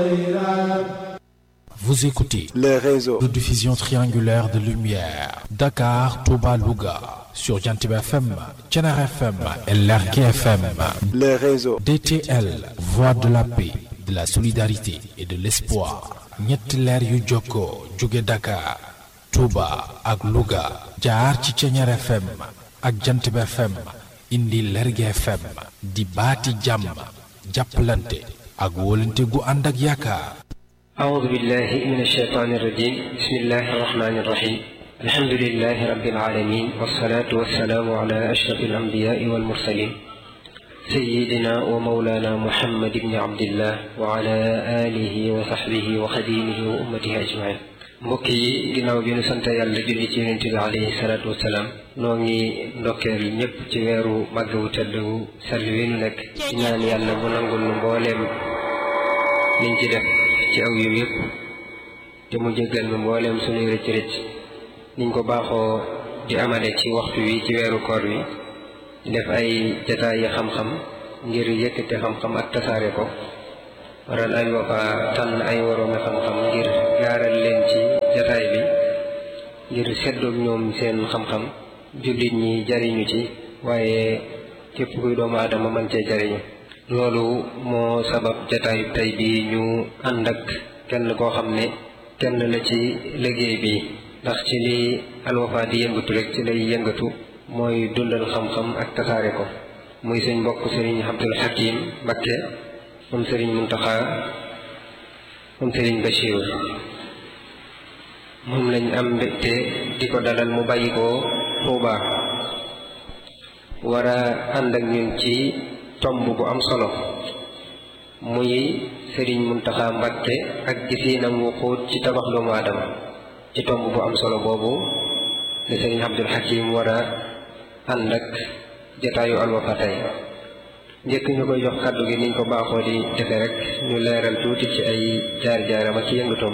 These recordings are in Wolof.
Vous écoutez le réseau de diffusion triangulaire de lumière Dakar, Touba, Louga sur Jantib FM, Thiénaba FM et Lergui FM. le réseau DTL, voix de la paix, de la solidarité et de l'espoir. ñetti leer yu jokkoo jóge Dakar, Touba ak Louga jaar ci Thiénaba FM ak Jantib FM indi Lergui FM di baati jàmm jàppalante ak wóolante gu ànd ak yaakaar. أعوذ بالله من الشيطان الرجيم بسم الله الرحمن الرحيم الحمد لله رب العالمين والصلاة والسلام على أشرف الأنبياء والمرسلين سيدنا ومولانا محمد بن عبد الله وعلى آله وصحبه وخديمه وأمته أجمعين mbokk yi ginnaaw bi nu sant yàlla julli ci yonent bi alayhi salaatu wasalaam noo ngi ndokkeel ñëpp ci weeru màgg wu tedd wu sell wi nu nekk ci ñaan yàlla mu nangul nu mbooleem liñ ci def ci aw yiw yëpp te mu jéggal nu mbooleem sunuy rëcc rëcc niñ ko baaxoo di amale ci waxtu wi ci weeru koor wi di def ay jataay yi xam-xam ngir yëkkate xam-xam ak tasaare ko waral ay Wafa tànn ay waroomi xam-xam ngir gaaral leen ci jataay bi ngir seddoog ñoom seen xam-xam jullit ñi jariñu ci waaye képp kuy doomu aadama mën cee jariñu loolu moo sabab jataayu tey bi ñu ànd ak kenn koo xam ne kenn la ci liggéey bi ndax ci li Al Wafa di yëngatu rek ci lay yëngatu mooy dundal xam-xam ak tasaare ko muy suñ mbokk sëriñ Abdul Hakim Mbakke moom sëriñ Muntaxa moom sëriñ Bachir moom lañ am mbégte di ko dalal mu bàyyi ko Tuuba war a ànd ak ñun ci tomb bu am solo muy sëriñ Muntaxa Mbakke ak gisiinam wu xóot ci tabax doomu aadama ci tomb bu am solo boobu le sëriñ Abdul Hakim war a ànd ak jataayu Al Wafa tey njëkk ñu koy jox kàddu gi niñ ko baaxoo di defe rek ñu leeral tuuti ci ay jaar-jaaram ak ci yëngatoom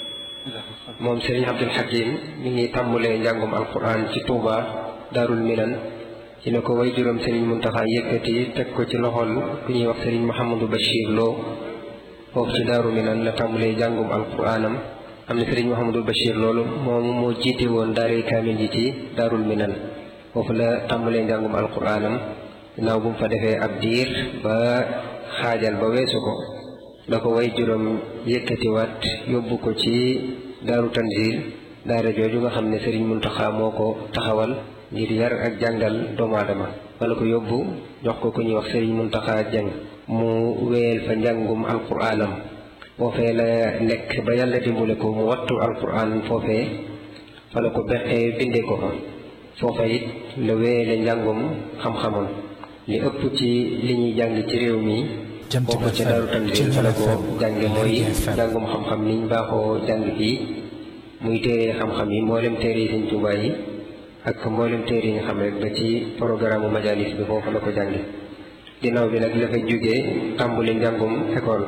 moom sëriñ Abdul Hakim mi ngi tàmbulee njàngum alquran ci Touba Daarul Minan ci ne ko way juróom sëriñ Muntaxa yëkkati teg ko ci loxol ku ñuy wax sëriñ Mouhamadou Bachir Lo foofu ci Daaru Minan la tàmbulee njàngum alquranam am na sëriñ Mouhamadou Bachir loolu moom moo jiite woon daaray kaamil ji ci Daarul Minan foofu la tàmbulee njàngum alquranam ginnaaw bu mu fa defee ab diir ba xaajal ba weesu ko la ko way juróom yëkkatiwaat yóbbu ko ci daaru tanzil daara jooju nga xam ne sëriñ Muntaxa moo ko taxawal ngir yar ak jàngal doomu aadama wala ko yóbbu jox ko ku ñuy wax sëriñ Muntaxa jàng mu wéyal fa njàngum alquraanam foofee la nekk ba yàlla dimbale ko mu wattu alquraan foofee fa la ko beqee bindee ko fa foofa it la wéyale njàngum xam-xamam li ëpp ci li ñuy jàng ci réew mi foofu ci daru tanzil fa la ko jànge mooy jàngum xam-xam niñ baaxoo jàng fii muy téere xam-xam yi mboolem téere yi Sëñ Tuubaa yi ak mboolem téere yi nga xam rek ba ci programme majalis bi foofu la ko jànge ginnaaw bi nag la fa jógee tàmbuli njàngum école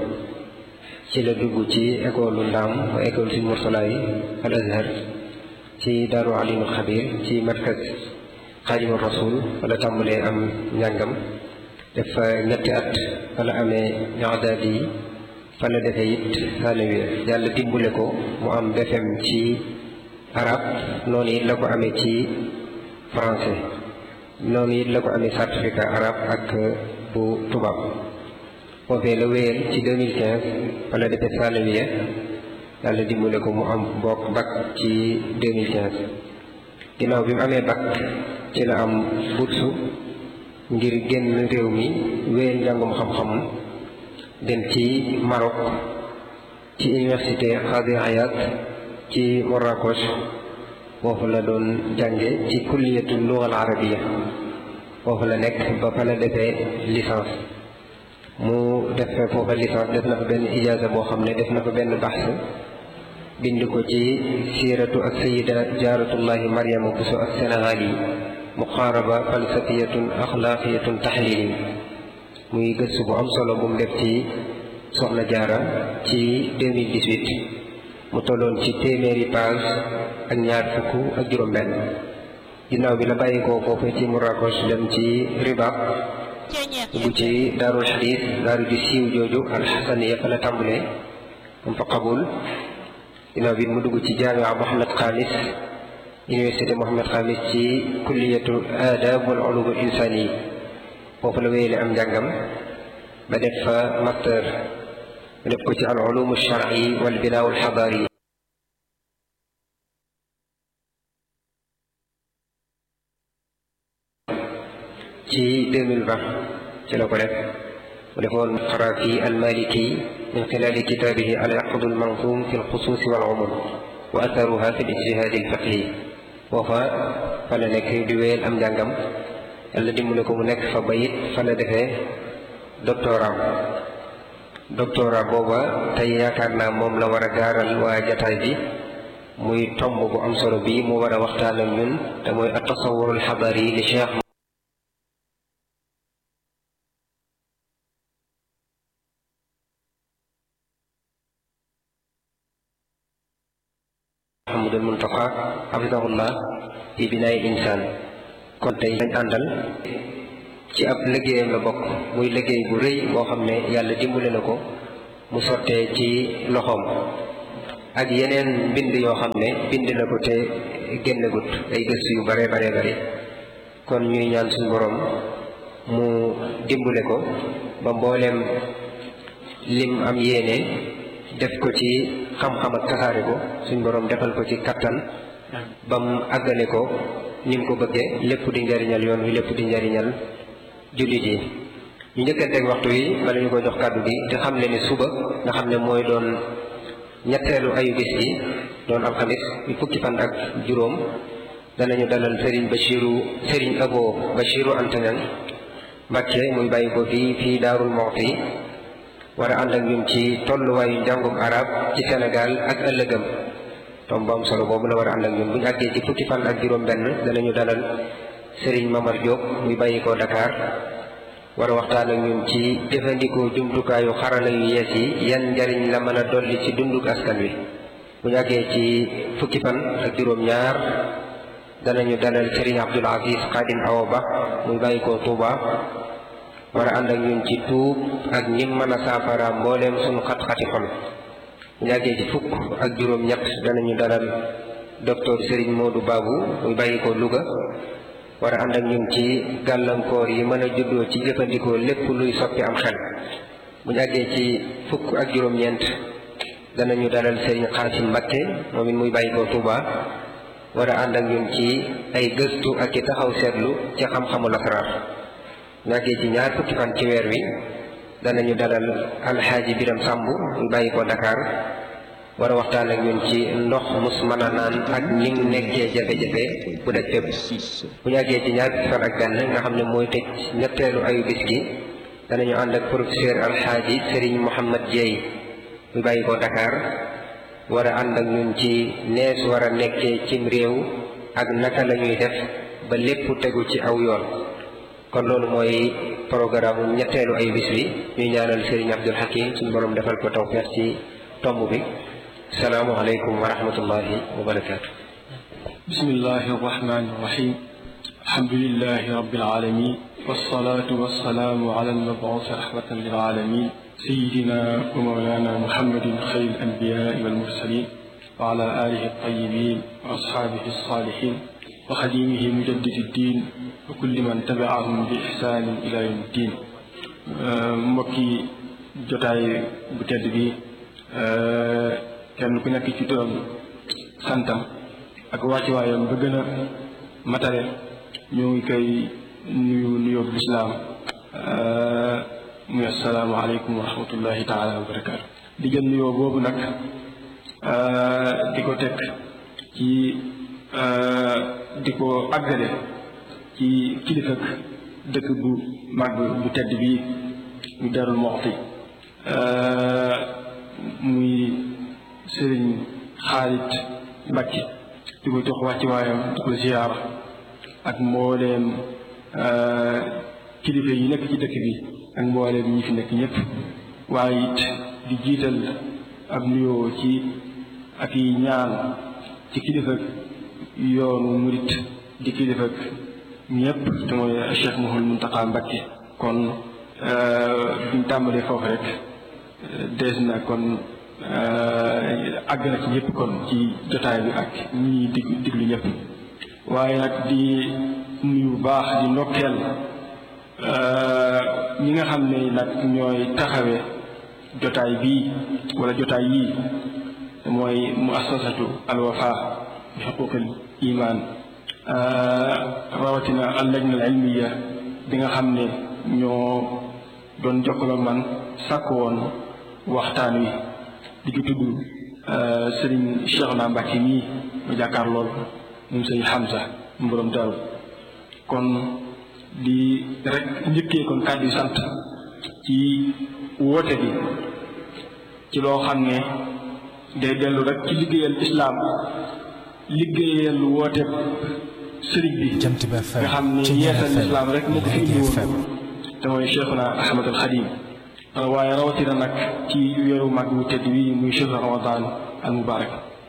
ci la dugg ci école ndaam wa école Sëñ Mursala yi al Azhar ci daaru alimul xabir ci markaz xaadimu rasul wala tàmbalee am njàngam def fa ñetti at wala amee ñaadaat yi fa la defee it sanawiya yàlla dimbule ko mu am BFEM ci arab noonu it la ko amee ci français noonu it la ko amee certificat arab ak bu tubaab foofee la wéyal ci 2015 fa la defee sanawiya yàlla dimbule ko mu am bokk bac ci 2015 ginnaaw bi mu amee bac ci la am bursu ngir génn réew mi wéyal njàngum xam-xam dem ci Maroc ci université Qadi Hayat ci Marrakech foofu la doon jànge ci kulliyatu lugal arabiya foofu la nekk ba fa la defee licence mu def foofa licence def na fa benn ijaaza boo xam ne def na fa benn baxs bind ko ci siiratu ak sayida jaaratullahi mariama buso ak sénégal yi muqaaraba falsafiyatun axlaaqiyatun taxlili muy gëstu bu am solo bu mu def ci soxna jaara ci 2018 mu tolloon ci téeméeri page ak ñaar fukk ak juróom-benn ginnaaw bi la bàyyi ko foofu ci Marrakech dem ci Ribaat dugg ci daarul xadiis daaru ju siiw jooju alxasaniya fa la tàmbalee am fa qabul ginnaaw bi mu dugg ci jaamia Mohamed Khamis université Mohamed Khamis ci kulliyatu adab wal ulum al insani foofu la wéyale am njàngam ba def fa master ba def ko ci al ulum al shar'i wal binaa al xadaari ci 2020 ci la ko def mu defoon xaraafi almaliki min xilaali kitaabihi al yaqdu almanzum fi alxusuusi wal umum wa atharuha fi lijtihaadi alfiqhi foofa fa la nekk di wéyal am njàngam yàlla dimbale ko mu nekk fa bayit fa la defee doctorat doctorat booba tey yaakaar naa moom la war a gaaral waa jataay bi muy tomb bu am solo bi mu war a waxtaan ak ñun te mooy at tasawur alxadari li cheikh Muhammadul Muntaqa hafidahullah fi binaay insaan kon tey dañ àndal ci ab liggéeyam la bokk muy liggéey bu rëy boo xam ne yàlla dimbale na ko mu sottee ci loxoom ak yeneen mbind yoo xam ne bind na ko te génnagut ay gëstu yu bare bare bare kon ñuy ñaan suñu borom mu dimbale ko ba mbooleem lim am yéene def ko ci xam-xam ak tasaare ko suñ borom defal ko ci kattan ba mu àggale ko ni mu ko bëggee lépp di njariñal yoon wi lépp di njariñal jullit yi ñu njëkkanteeg waxtu yi bala ñu ko jox kàddu gi te xam ne ni suba nga xam ne mooy doon ñetteelu ayu bis bi doon alxamis bi fukki fan ak juróom danañu dalal Serigne Bachiru Serigne Abo Bachiru Antañan Mbàkke muy bàyyi ko fii fii Daarul Muxti war a ànd ak ñun ci tolluwaayu njàngum arab ci Sénégal ak ëllëgam tom bu am solo boobu la war a ànd ak ñun bu ñu àggee ci fukki fan ak juróom-benn danañu dalal Serigne Mamar Diop muy bàyyi ko Dakar war a waxtaan ak ñun ci jëfandikoo jumtukaayu xarala yu yees yi yan njariñ la mën a dolli ci dunduk askan wi bu ñu àggee ci fukki fan ak juróom-ñaar danañu dalal Serigne Abdoul Aziz Khadim Awa Ba muy bàyyi ko Touba. war a ànd ak ñun ci tuub ak ñim mën a saafara mbooleem suñu xat-xati xol bu ñàggee ci fukk ak juróom-ñett danañu dalal docteur Serigne Modou Babou muy bàyyi ko Louga war a ànd ak ñun ci gàllankoor yi mën a juddoo ci jëfandikoo lépp luy soppi am xel bu ñàggee ci fukk ak juróom-ñeent danañu dalal Serigne Xaasim Mbakke moom it muy bàyyi ko Touba war a ànd ak ñun ci ay gëstu ak i taxaw seetlu ci xam-xamu lasaraar ñàggee ci ñaar fukki fan ci weer wi danañu dalal alxaaji biram sàmb ñu bàyyi ko Dakar war a waxtaan ak ñun ci ndox mus mën a naan ak ñi mu nekkee jafe-jafe bu daj fépp bu ñàggee ci ñaar fukki fan ak benn nga xam ne mooy tëj ñetteelu ayu bis gi danañu ànd ak professeur alxaaji Serigne Mouhamad Dieye ñu bàyyi ko Dakar war a ànd ak ñun ci nees war a nekkee cim réew ak naka la ñuy def ba lépp tegu ci aw yoon kon loolu mooy programme ñetteelu ay bis bi ñuy ñaanal Serigne Abdul Hakim suñu borom defal ko tawfeex ci tomb bi salaamualeykum wa rahmatullahi wa barakaatu. bismillahi arrahmani irrahim alhamdulilahi rabbil alamin wassalatu wassalamu ala almabuusi rahmatan lil alamin sayidina wa mawlana muhammadin xayr al anbiyai wal mursalin wa ala alihi altayibin wa ashabihi alsalihin wa xadimihi mujaddidi ddin wa kulli man tabiahum bi ihsaanin ila yawmi ddin mbokki jotaay bu tedd bi kenn ku nekk ci turam santam ak wàccuwaayam ba gën a matale ñoo ngi koy nuyu nuyoo lislaam muy assalaamu aleykum wa rahmatullahi taala wa barakaatu di jël nuyoo boobu nag di ko teg ci di ko àggale ci kilifak dëkk bu màgg bu tedd bii mu Darou Mouhty muy sëriñ Xaalit Mbàkke di ko jox wàcci waayam di ko ziyaara ak mbooleem kilifa yi nekk ci dëkk bi ak mbooleem ñi fi nekk ñëpp waaye it di jiital ab nuyoo ci ak yi ñaan ci kilifak yoonu murit di kilifak ñëpp te mooy Cheikh Mouhamadou Mountakha Mbacké kon buñ tàmbalee foofu rek dees na kon àgg na ci ñëpp kon ci jotaay bi ak ñi dig diglu ñëpp waaye nag di nuyu bu baax di ndokkeel ñi nga xam ne nag ñooy taxawee jotaay bii wala jotaay yii mooy muassasatu alwafa bi xuquqil iman rawatina al lajna al ilmiya bi nga xam ne ñoo doon jokkaloo man sàkk woon waxtaan wi di ko tudd sëriñ Cheikhouna Mbacké mii ma jàkkaar lool moom sëriñ Hamza mu borom daru kon di rek njëkkee kon kàddu sant ci woote bi ci loo xam ne day dellu rek ci liggéeyal islaam liggéeyal woote sëriñ bi nga xam ne yeesal islaam rek moo ko fi indi woon te mooy Cheikhuna Ahmad al Xadim waaye rawatina nag ci weeru mag wu tedd wi muy chehru ramadan al mubarak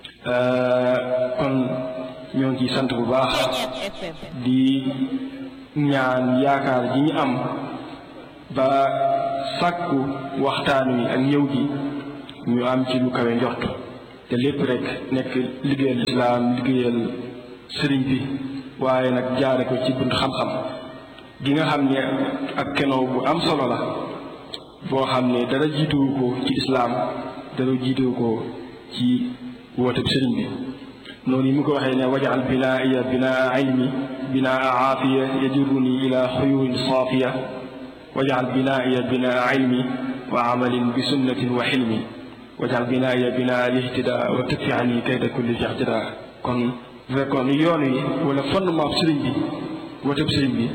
kon ñoo ngi ciy sant bu baax di ñaan yaakaar ji ñu am ba sàkku waxtaan wi ak ñëw gi ñu am ci lu kawe njort te lépp rek nekk liggéeyal islaam liggéeyal sëriñ bi waaye nag jaare ko ci bunt xam-xam gi nga xam ne ak kenoo bu am solo la boo xam ne dara jiituwu ko ci islaam dara jiituwu ko ci wooteb sëriñ bi noonu yi mu ko waxee ne wajal binaaya binaa ilmi binaa aafiya yajuruni ila xuyurin saafiya wajal binaaya binaa ilmi wa amalin bi sunnatin wa xilmi wajal binaaya binaa lihtidaa wa tukfi ani kayda kulli jahtidaa kon bu fekkoon yoon wi wala fondement sëriñ bi wooteb sëriñ bi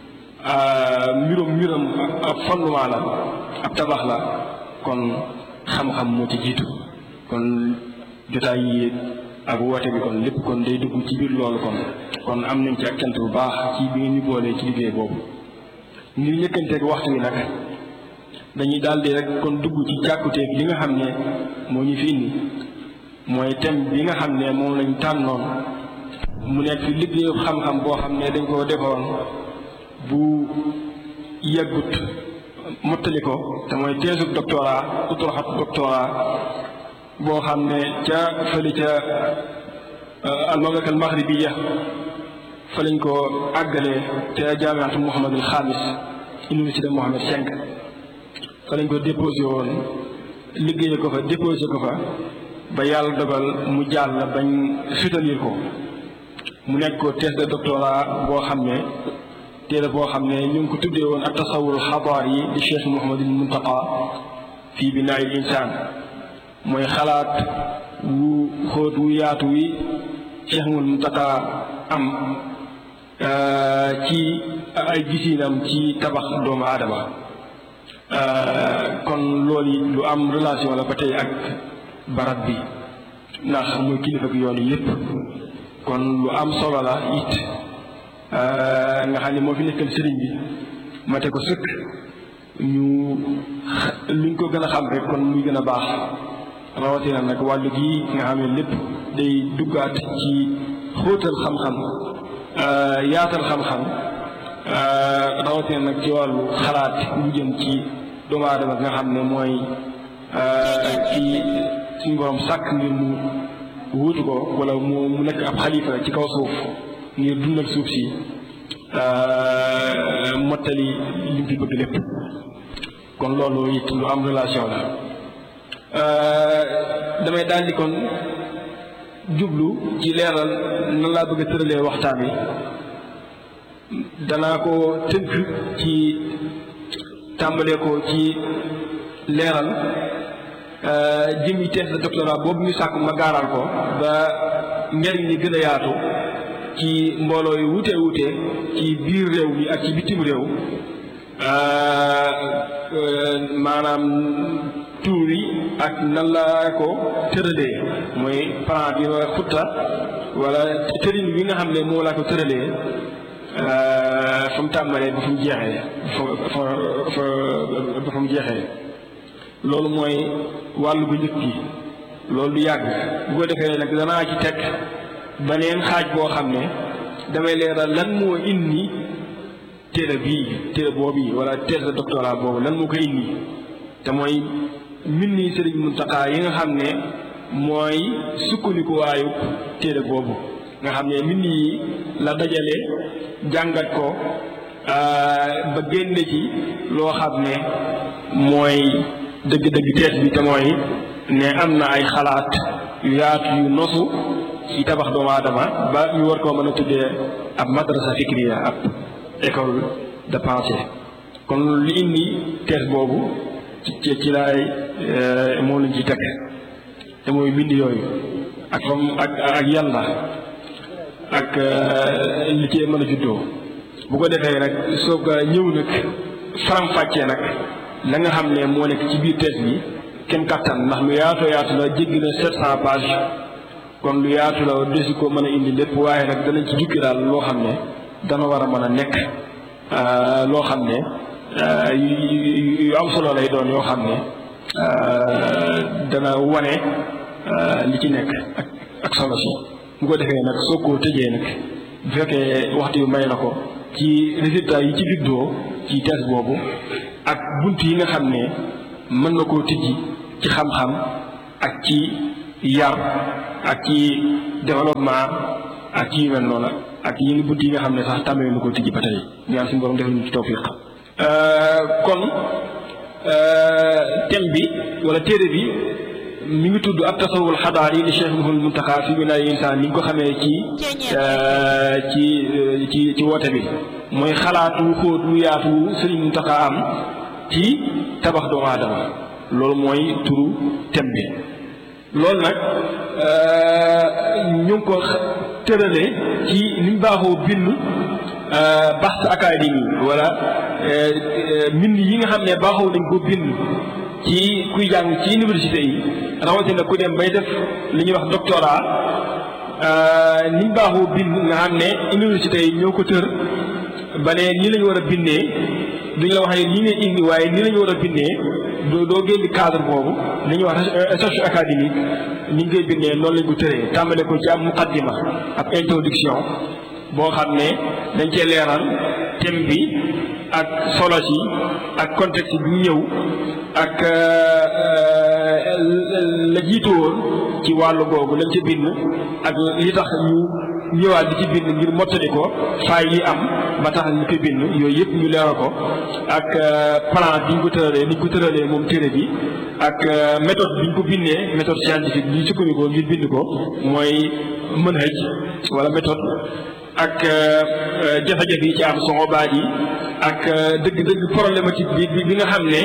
mbirum mbirum ab fondement la ab tabax la kon xam-xam moo ci jiitu kon jotaay yi ak woote bi kon lépp kon day dugg ci biir loolu kon kon am nañ ci ak cant bu baax ci bi ngeen ñu boolee ci liggéey boobu ngir ñëkkanteeg waxtu wi nag dañuy daldi rek kon dugg ci jàkkuteeg li nga xam ne moo ñu fi indi mooy thème bi nga xam ne moom lañ tànnoon mu nekk fi liggéeyu xam-xam boo xam ne dañ koo defoon bu yeggut mottali ko te mooy teesub doctorat utroxat doctorat boo xam ne ca fële ca almamlaka al maghribiya fa lañ ko àggalee ca jaamiatu Muhammadul Xaamis université Mohammed cinq fa lañ ko déposé woon liggéeye ko fa déposé ko fa ba yàlla dogal mu jàll bañ soutenir ko mu nekk ko thèse de doctorat boo xam ne téere boo xam ne ñu ngi ko tuddee woon ak tasawur xabaar yi di Cheikh Mouhamadul Muntaqa fii binaayil insaan mooy xalaat wu xóot wu yaatu wi Cheikh Mouhamadul Muntaqa am ci ay gisiinam ci tabax doomu aadama kon loolu lu am relation la ba tey ak barab bi ndax muy kilifa gi yoon yépp kon lu am solo la it nga xam ne moo fi nekkal sëriñ bi mate ko sëkk ñu luñ ko gën a xam rek kon muy gën a baax rawatina nag wàllu gi nga xam ne lépp day duggaat ci xóotal xam-xam yaatal xam-xam rawatina nag ci wàllu xalaat bu jëm ci doomu aadama nga xam ne mooy ci suñu borom sàkk ngir mu wuutu ko wala mu mu nekk ab xalifa ci kaw suuf ngir dundal suuf si mottali li mu fi bëgg lépp kon loolu it lu am relation la damay daal di kon jublu ci leeral nan laa bëgg a tëralee waxtaan wi danaa ko tënk ci tàmbalee ko ci leeral jëmi thèse de doctorat boobu ñu sàkk ma gaaral ko ba njariñ li gën a yaatu ci mbooloo yu wute wute ci biir réew mi ak ci bitim réew maanaam tuur yi ak nan laa ko tëralee mooy plan bi ma xutta wala tërin bi nga xam ne moo laa ko tëralee fa mu tàmbalee ba fu mu jeexee fa fa ba fa mu jeexee loolu mooy wàllu bu njëkk gi loolu du yàgg bu ko defee nag danaa ci teg beneen xaaj boo xam ne damay leeral lan moo indi téere bii téere boobu wala thèse de doctorat boobu lan moo ko indi te mooy mbind yi Sëriñ Muntaxa yi nga xam ne mooy sukkandikuwaayu téere boobu nga xam ne mbind yi la dajale jàngat ko ba génne ci loo xam ne mooy dëgg-dëgg tees bi te mooy ne am na ay xalaat yu yaatu yu nosu ci tabax doomu aadama ba ñu war koo mën a tuddee ab madrasa fikriya ab école de pensée kon li indi tees boobu ci ci laay moo lañ ci teg te mooy mbind yooyu ak fam ak ak yàlla ak li ci mën a juddoo bu ko defee nag soo ko ñëw nag faram-fàccee nag la nga xam ne moo nekk ci biir tees bi kenn kattan ndax lu yaatoo yaatu la jéggi na sept cent page kon lu yaatu la desi ko mën a indi lépp waaye nag danañ ci jukki daal loo xam ne dana war a mën a nekk loo xam ne yu am solo lay doon yoo xam ne dana wane li ci nekk ak ak solo si bu ko defee nag soo ko tëjee nag bu fekkee waxtu yu may na ko ci résultat yi ci juddoo ci thèse boobu ak bunt yi nga xam ne mën na koo tijji ci xam-xam ak ci yar ak ci développement ak ci yu mel noonu ak yi ngi bunt yi nga xam ne sax tàmmee na koo tijji ba tey ñaan suñu borom defal ñu ci tawfiq kon thème bi wala téere bi mi ngi tudd ab tasawul xadaar yi li Cheikh Mouhamadou Mountakha fi binaay insaan ni nga ko xamee ci ci ci ci woote bi mooy xalaatu xóot lu yaatu Sëriñ Mountakha am ci tabax doomu aadama loolu mooy turu thème bi loolu nag ñu ngi ko tërale ci liñ baaxoo bind baxte académie wala mbind yi nga xam ne baaxoo nañ ko bind ci kuy jàng ci université yi rawatina ku dem bay def li ñuy wax doctorat niñ baaxoo bind nga xam ne université yi ñoo ko tër ba ne nii lañu war a bindee duñ la wax ne nii ngay indi waaye nii lañu war a bindee doo doo génn cadre boobu li ñuy wax recherche académique ni ñu koy bindee noonu lañ ko tëree tàmbale ko ci am muqaddima ab introduction boo xam ne dañ cee leeral thème bi ak solo si ak contexte bi ñëw ak la jiitu woon ci wàllu googu lañ ca bind ak li tax ñu ñëwaat di ci bind ngir mottali ko faay yi am ba tax ñu koy bind yooyu yëpp ñu leeral ko ak plan bi ñu ko tëralee ni ñu ko tëralee moom téere bi ak méthode bi ñu ko bindee méthode scientifique bi ñu sukkandikoo ngir bind ko mooy manhaj wala méthode ak jafe-jafe yi ci am soxobaat yi ak dëgg-dëgg problématique bi bi nga xam ne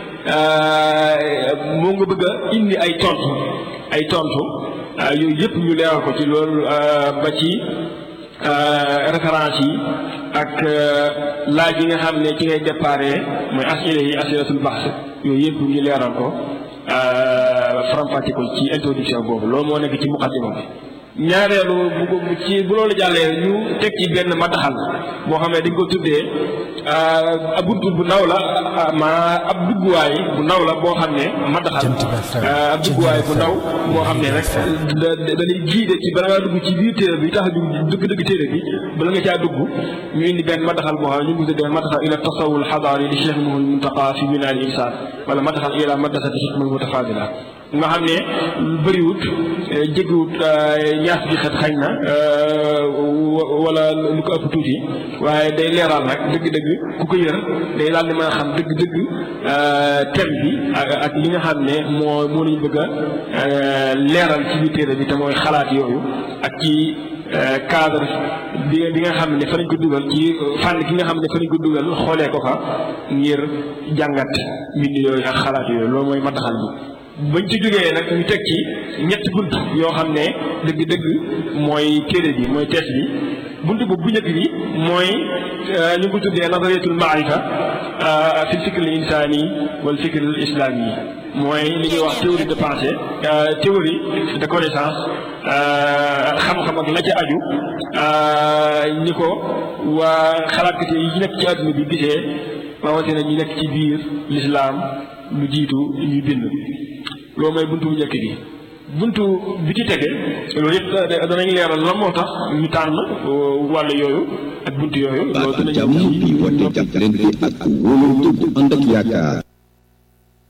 moo nga bëgg a indi ay tontu ay tontu yooyu yëpp ñu leeral ko ci loolu ba ci référence yi ak laaj yi nga xam ne ci ngay déparé mooy asile yi asilatul baxs yooyu yëpp ñu leeral ko faram-fàcce ko ci introduction boobu loolu moo nekk ci muqaddima bi ñaareelu bu ci bu loolu jàllee ñu teg ci benn mataxal boo xam ne dañ ko tuddee ab buntu bu ndaw la ma ab dugguwaay bu ndaw la boo xam ne mataxal ab dugguwaay bu ndaw boo xam ne rek da da lay jiide ci bala ngaa dugg ci biir téere bi tax dugg dëgg téere bi bala nga caa dugg ñu indi benn mataxal boo xam ne ñu ngi ko tuddee mataxal ila tasawul xadaari li Cheikh Mouhamadou Mountakha fi binaal insaan wala mataxal ila madrasati xikmal mutafadila nga xam ne bëriwut jéggiwut ñaas bi xet xañ na wala lu ko ëpp tuuti waaye day leeral nag dëgg-dëgg ku ko yër day daal di mën a xam dëgg-dëgg thème bi ak li nga xam ne moo moo lañu bëgg a leeral ci biir téere bi te mooy xalaat yooyu ak ci cadre bi bi nga xam ne fa lañ ko dugal ci fànn ki nga xam ne fa lañ ko dugal xoolee ko fa ngir jàngat mbind yooyu ak xalaat yooyu loolu mooy mataxal bi bañ ci jógee nag ñu teg ci ñetti bunt yoo xam ne dëgg-dëgg mooy téere bi mooy tees bi bunt boobu bu njëkk bi mooy ñu ngi ko tuddee nazariyatul maarifa fi fikr al insani wal fikr al islami yi mooy li ñuy wax théorie de pensée théorie de connaissance xam-xam ak la ca aju ñi ko waa xalaatkat yi nekk ci àdduna bi gisee rawatina ñi nekk ci biir lislaam lu jiitu ñuy bind loolu mooy buntu bu njëkk bi buntu bi ci tege loolu yëpp danañ leeral lan moo tax ñu tànn wàll yooyu ak buntu yooyu loolu danañ jàmm bi woote jàppalante ak wóolante bu ànd ak yaakaar